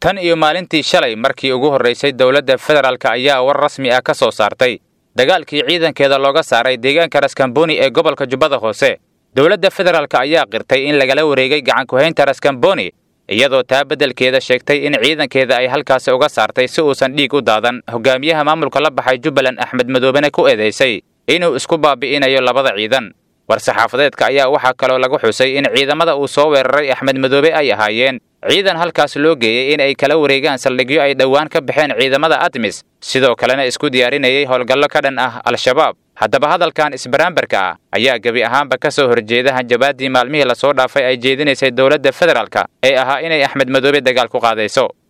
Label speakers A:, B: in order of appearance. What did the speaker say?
A: tan iyo maalintii shalay markii ugu horraysay dowladda federaalk ayaa war rasmi ah ka soo saartay dagaalkii ciidankeeda looga saaray deegaanka raskamboni ee gobolka jubbada hoose dowladda federaalk ayaa qirtay in lagala wareegay gacankuhaynta raskamboni iyadoo taa beddelkeeda sheegtay in ciidankeeda ay halkaasi uga saartay si uusan dhiig u daadan hogaamiyaha maamulka la baxay jubbaland axmed madoobena ku eedaysay inuu isku baabi'inayo labada ciidan war-saxaafadeedka ayaa waxaa kaloo lagu xusay in ciidamada uu soo weeraray axmed madoobe ay ahaayeen ciidan halkaas loo geeyey in ay kala wareegaan saldhigyo ay dhowaan ka baxeen ciidamada admis sidoo kalena isku diyaarinayay howlgallo ka dhan ah al-shabaab haddaba hadalkan isbaraambarka ah ayaa gebi ahaanba ka soo horjeeda hanjabaaddii maalmihii lasoo dhaafay ay jeedinaysay dowladda federaalka ee ahaa inay axmed madoobe dagaal ku qaadayso